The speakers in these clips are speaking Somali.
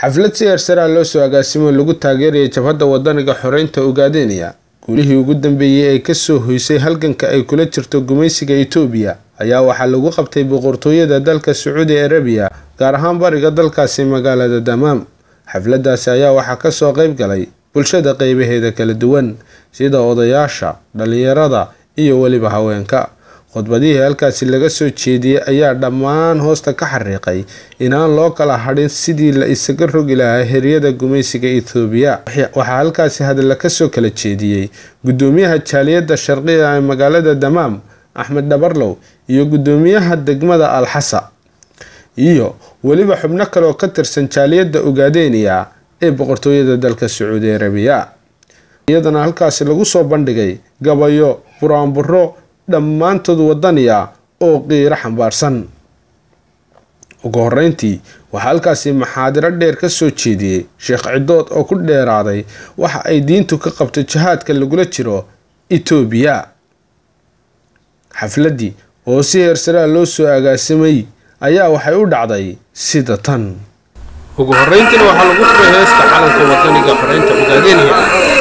xaflad si heersaraa loo soo agaasimo lagu taageeraya jabhadda wadaniga xoreynta ogaadeenaya guulihii ugu dambeeyey ee kasoo hoysay halganka ay kula jirto gumaysiga etoobiya ayaa waxaa lagu qabtay boqortooyada dalka sacuudi arabiya gaar ahaan bariga dalkaasi magaalada damaam xafladaasi ayaa waxaa kasoo qeyb galay bulshada qeybaheeda kala duwan sida odayaasha dhalinyarada iyo weliba haweenka khudbadihii halkaasi laga soo jeediyey ayaa dhammaan hoosta ka xariiqay inaan loo kala hadhin sidii la isaga rogi lahaa heryada gumaysiga ethoobiya waxaa halkaasi hadalla kasoo kala jeediyey gudoomiyaha jaaliyadda sharqiga ee magaalada damaam axmed dhabarlow iyo gudoomiyaha degmada alxasa iyo weliba xubno kale oo ka tirsan jaaliyadda ogaadeniya ee boqortooyada dalka sacuudi arabiya iyadana halkaasi lagu soo bandhigay gabayo buraanburo dhammaantood wadaniya oo qiiro xambaarsan ugu horeyntii waxaa halkaasi maxaadiro dheer ka soo jeediyey sheekh cidood oo ku dheeraaday waxa ay diintu ka qabto jihaadka lagula jiro etoobiya xafladdii oo si heersaraa loo soo agaasimay ayaa waxay u dhacday sida tan ugu horeyntiina waxaa lagu furay heesta calanka wadaniga xoreynta ogaadeenaya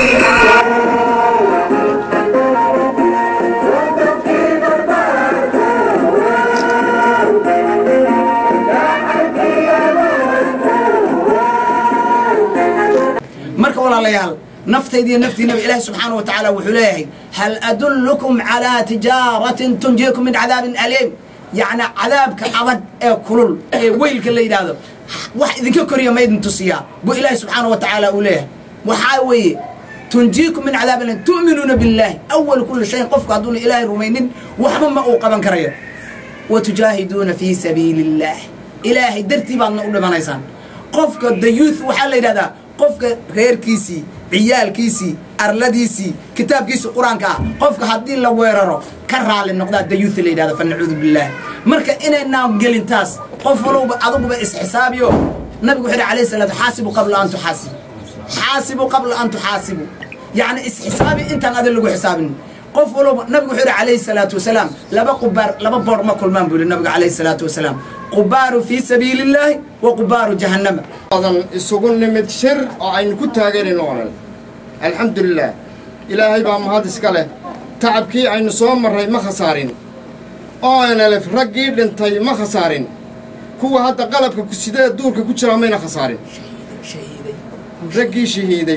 marka walaalayaal naftaydiiyo naftiinaba ilaahi subxaana wa tacaala wuxuu leeyahay hal adullukum calaa tijaaratin tunjiikum min cadaabin aliim yacni cadaabka adag ee kulul ee weylka la yidhaahdo wax idinka koriya ma idin tusiyaa buu ilaahi subxaana wa tacaala uu leeyahay waxaa weeye tunjiikum min cadaabin aliim tu'minuuna billaahi awal kulli shayin qofku hadduuna ilaahay rumaynin waxba ma uu qaban karayo wa tujaahiduuna fii sabiili illaah ilaahay dartii baadna u dhimanaysaan qofka the youth waxaa la yidhahdaa qofka reerkiisii ciyaalkiisii arladiisii kitaabkiisii qur-aanka ah qofka haddii la weeraro ka raali noqdaa dayuuth la yidhahdo fa nacuudu billaah marka inaynaan gelin taas qof walowba aduguba isxisaabiyo nabigu wuxuu yidhi alayhi salaatu xaasibu qabla an tuxaasibu xaasibu qabla an tuxaasibu yacni isxisaabi intaan adin lagu xisaabin qof walowba nabigu wuxuu yidhi calayhi salaatu wasalaam laba qubaar laba boor ma kulmaan buu yidhi nabigu calayhi salaatu wasalaam qubaaru fii sabiili illaahi wa qubaaru jahannama odan isugu nimid shir oo aynu ku taageerayno olan alxamdulilaah ilaahay baa mahad iska leh tacabkii aynu soo marray ma khasaarin oo nlf raggii dhintay ma khasaarin kuwa hadda qalabka sidee duurka ku jiraa mayna khasaarin raggii shahiiday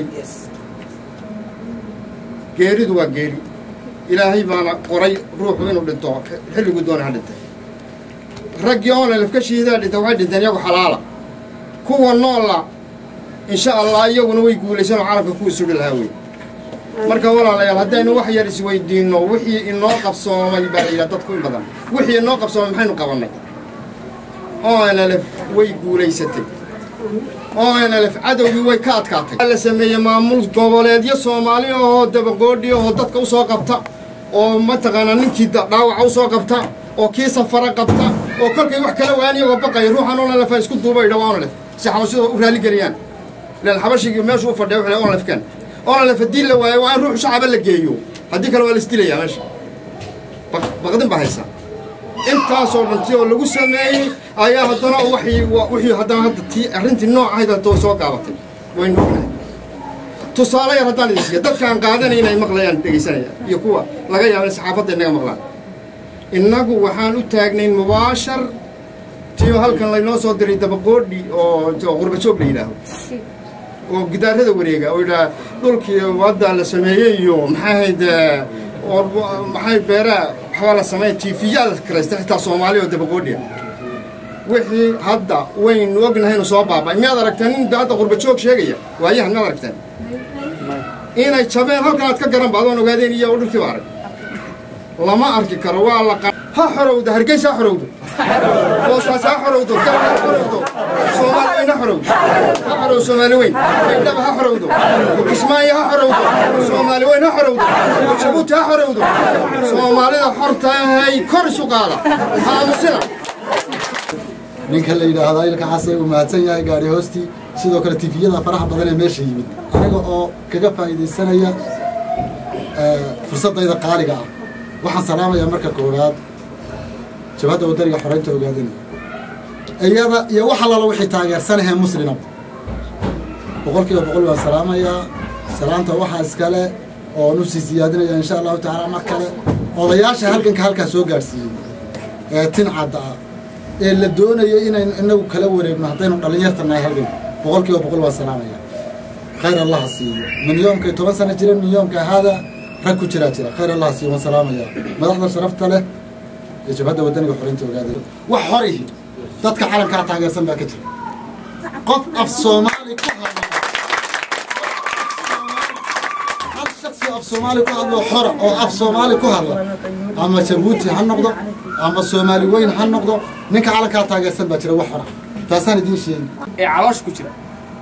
geeridu waa geeri ilaahay baana qoray ruuxu inuu dhinto xilliguu doona ha dhintay raggii oonalef ka shahiidaa dhintay waxay dhinteen iyagu xalaala kuwa noola insha allah iyaguna way guulaysanoo calamka kuwii sudhi lahaa wey marka walaalayaal haddaynu wax yar isweydiinno wixii inoo qabsoomay baa la yidhaha dadku in badan wixii inoo qabsoomay maxaynu qabannay onlf way guulaysatay onlf cadowgii way ka adkaatay la sameeyey maamul goboleedyo soomaali ahoo dabagoodhi ahoo dadka u soo qabta oo mataqaanaa ninkii dhaawaca u soo qabta oo kii safara qabta oo kolkay wax kala waan iyagoo baqaya ruuxan onlf isku duuba idha waa onlf si xabashida u raaligeliyaan ilaan xabashigii meeshu u fadhiya wuxuu onlfkan onlf haddii la waayo waa in ruux shacaba la geeyo haddii kale waa la isdilayaa meesha baqdin baa haysa intaasoo dhanti oo lagu sameeyey ayaa haddana wixii haddana hadda tii arrintii nooc ahayd hadda soo gaabatay waynu ognahay tusaale yar haddaan idin siiya dadkaan qaadanay inay maqlayaan dhegaysanayaan iyo kuwa laga yaaba in saxaafadda inaga maqlaan innagu waxaan u taagnayn mubaashar tiyo halkan laynoo soo diray dabaqoodhi oo qurbajoog la yidhaaho oo gidaarada wareega oo yidhaha dhulkii wadda la sameeyey iyo maxay ahayd maxay beeraha waxbaa la sameeya tiifiyaa la karaysta xitaa soomaali oo dabaqoodhiya wixii hadda waynu ognahay inuu soo baaba'ay miyaad aragteen nin hadda qurbajoog sheegaya waayahan miyaad aragteen inay jabeen halkan aad ka garan ba adoon ogaadeen iyo dhulkii ba arag lama arki karo waa la ha xorowdo hargeysa ha xorowdo boosaas ha xorowdo galab ha xorowdo soomaali weyn ha xorowdo ha xorow soomaali weyn baydhaba ha xorowdo kismaayo ha xorowdo soomaali weyn ha xorowdo jabuuti ha xorowdo soomaalida xortahay kor isu qaada ha aamusina ninka la yidhaahdaa ilka xase uu mahadsan yahay gaari hoostii sidoo kale tifiyada faraha badan ee meesha yimid aniga oo kaga faa'iidaysanaya fursaddayda qaaliga ah waxaan salaamayaa marka koowaad jabhadda wadaniga xoreynta ogaadanaya iyada iyo wax allala wixii taageersanahee muslimaba boqolkiiba boqol waan salaamayaa salaanta waxaa iskale oon usii siyaadinaya insha allahu tacaala mar kale odayaasha halganka halkaa soo gaadhsiiyey ee tincadda ah ee la doonayo inaynu inagu kala wareegno haddaynu dhallinyarta nahay halganka boqolkiiba boqol waan salaamaya khayr allaha siiyo min yoomkay toban sano jireen min yoomka haada rag ku jiraa jira khayr allaha siiyo waan salaamaya madaxda sharafta leh ee jabhadda wadaniga xoreynta ogaada wax horihi dadka calankaa taageersan baa ka jira qof af soomaali ku hadla hal shaksi af soomaali ku hadlo xora oo af soomaali ku hadla ama jabuuti ha noqdo ama soomaali weyn ha noqdo ninka calankaa taageersan baa jira wax xora taasaan idiin sheegi ee caloosha ku jira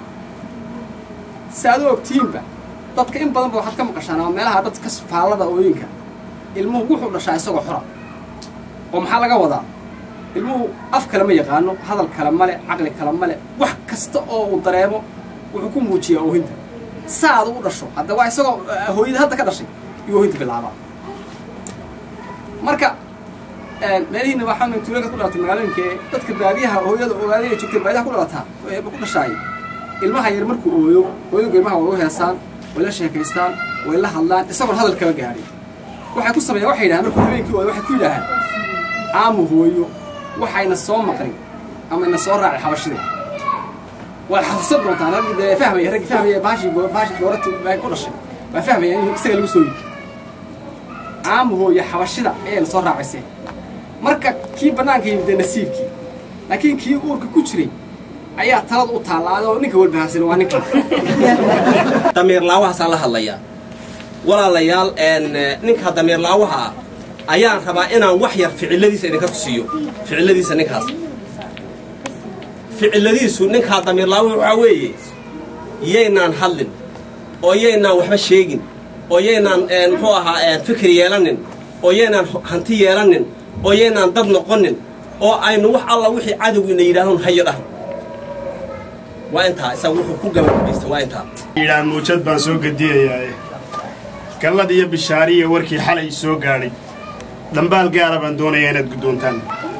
si aad u ogtihiinba dadka in badan ba waxaad ka maqashaan ama meelaha dadka faallada ooyinka ilmuhu wuxuu dhashaa isagoo xora oo maxaa laga wadaa ilmuhu af kale ma yaqaano hadal kale male caqli kale male wax kasta oo uu dareemo wuxuu ku muujiyaa oohinta saad u dhasho hadda waa isagoo hooyada hadda ka dhashay iyo oohinta bilaabaa marka meelihiina waxaa tuulooyinka ku dhalatay magaalooyinka ee dadka baadiyaha hooyada ogaadaya joogtay baadiyaha ku dhalataa eeba ku dhashaay ilmaha yar markuu ooyo hooyadu ilmaha way u heesaan way la sheekaystaan way la hadlaan isagoon hadal kaba gaadhin waxay ku sameeyaan waxay yidhahaan markuu habeenkii ooyo waxay ku yidhaahaan aamu hooyo waxayna soo maqlin ama ina soo raacay xabashida waa xasuusan doontaan raggi dee fahmaya raggi fahmaya baashi baashi goorata baa ku dhashay waa fahmaya in isaga lagu soo yidhi aamu hooyo xabashida ayayna soo raacaysee marka kii bannaanka yimid dee nasiibkii laakiin kii uurka ku jiray ayaa talada u taallaaday oo ninka walbahaarsan waa ninka damiirlaawahaasaan la hadlayaa walaalayaal ninka damiirlaawaha ah ayaan rabaa inaan wax yar ficiladiisa idinka tusiiyo ficiladiisa ninkaas ficiladiisu ninkaa damiirlaawa waxaa weeye yaynaan hadlin oo yaynaan waxba sheegin oo yaynaan muxuu ahaa fikir yeelanin oo yaynaan hanti yeelanin oo yaynaan dad noqonin oo aynu wax alla wixii cadowgiina yidhaahdoon hayo dhahan waa intaa isaga wuxuu ku gabagabaysta waa intaa yidhaa muujad baan soo gediyayaae gallad iyo bishaariya warkii xalay soo gaadhay dhambaal gaara baan doonayaa inaad guddoontaan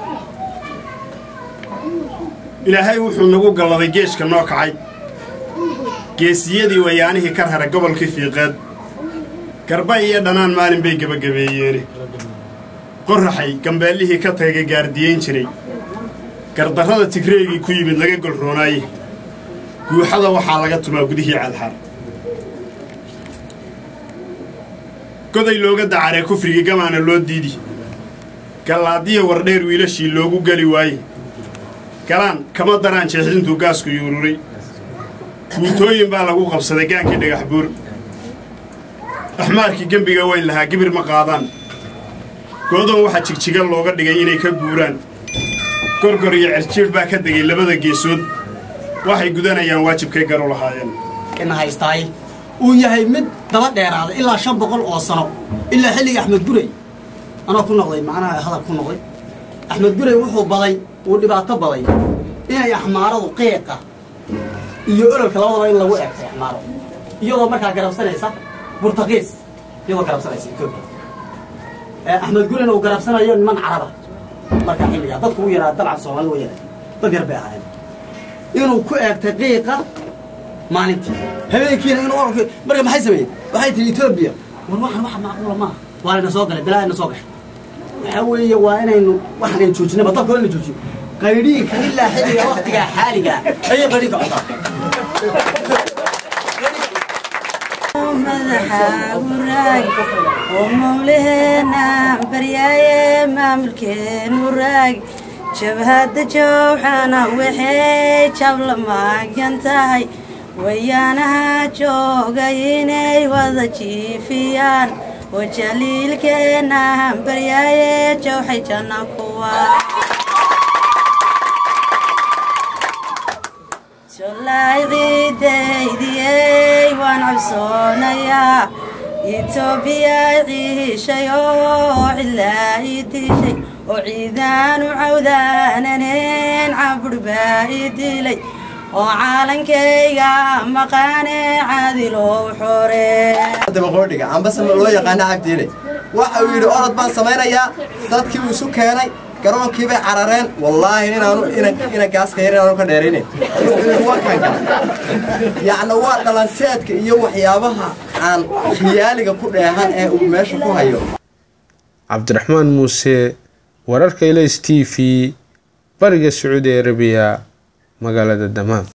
ilaahay wuxuu nagu galladay geeshka noo kacay geesiyadii wayaanihii ka rara gobolkii fiiqeed garba iyo dhanaan maalin bay gebagabeeyeene qorraxay gambeellihii ka tagay gaardiyayn jiray gardarrada tigreegii ku yimid laga golroonaaye guuxada waxaa laga tumaa gudihii cadxar goday looga dacaree kufrigii gamaana loo diidi gallaadiya wardheer wiilashii loogu geli waaye galaan kama daraan jeexdintuu gaasku yuururay guutooyin baa lagu qabsaday gaankii dhagax buur axmaarkii gembiga weyn lahaa gibir ma qaadaan goodoon waxaa jigjiga looga dhigay inay ka guuraan gorgor iyo cerjiidh baa ka degay labada geesood waxay gudanayaan waajibkay garu lahaayeen in haystaay uu yahay mid daba dheeraada ilaa shan boqol oo sano ilaa xilligii axmed guray anoo ku noqday macnaha hadal ku noqday axmed guray wuxuu baday uu dhibaato baday inay axmaaradu qiiqa iyo ololka labadaba in lagu eegtay axmaaro iyadoo markaa garabsanaysa burtaqiis iyadoo garabsanaysa etoobiya axmed gurayna uu garabsanayo niman caraba markaa xilligaa dadku u yaraa dabcan soomaalida wa yaray dad yar bay ahaayeen inuu ku eegtay qiiqa maalintii habeenkiina inuu orolka marka maxay sameeyeen waxay tihi etoobiya war waxan waxa macquula maaha waa layna soo galay bilaa ina soo gashay waxaa weeye waa inaynu waxaan aynu joojinaba dalka waa ina joojiyo qaydhiinka ilaa xilliga waktigaa xaaligaa ayay qaydhiinka codaan madaxaaguraag oo mawlaheena baryaaye maamulkeenu raag jabhadda jowxana waxay jabla maagyan tahay wayaanaha joogay inay wada jiifiyaan oo jaliilkeena baryaaye jowxay janna kuwa jollayciidaydiyey waan cabsoonayaa etoobiya ciishay oo cilaa ii diishay oo ciidaanu cawdaananeen cabudh baa ii dilay oo caalankayga maqaane caadilow xore dabaqoodhiga ambase loo yaqaana cabdiile waxa uu yidhi orod baan samaynayaa dadkii uu isu keenay garoonkii bay carareen wallaahi inaanu ina gaaska yar inaanu ka dheeraynayn wakanka yacni waa dhalanteedka iyo waxyaabaha aan khiyaaliga ku dheehan ee uu meesha ku hayo cabdiraxmaan muuse wararka ilays t v bariga sacuudi arabiya magaalada damaam